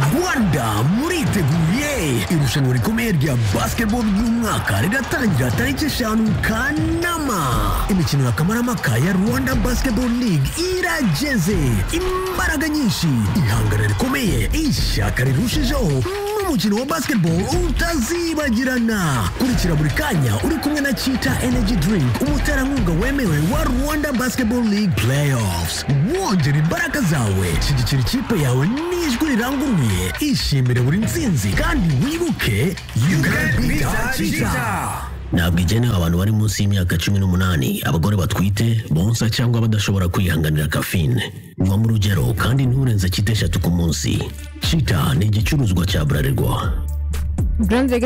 Anda meriteguye Irushanwa rikomeye rya basketball ry'umwaka riratangira tariki eshanu Kanama imikino ya Kamarampaka ya Rwanda Basketball League irageze imbaraga nyinshi ihangana rikomeye ishyaka rirushijeho umukino wa basketball utazibagirana kurikira buri kanya uri kumwe na chita energy drink umuterankunga wemewe wa rwanda basketball league playoffs wongera imbaraga zawe shyigikira ikipe yawe n'ijwi riranguruye ishimire buri ntsinzi kandi wibuke you can beat chita ntabwo igenewe abantu bari munsi y'imyaka cumi n'umunani abagore batwite bonsa cyangwa badashobora kwihanganira kafine nywa mu rugero kandi nturenze kita eshatu ku munsi cita ni igicuruzwa cya bralirwa Grand Vegas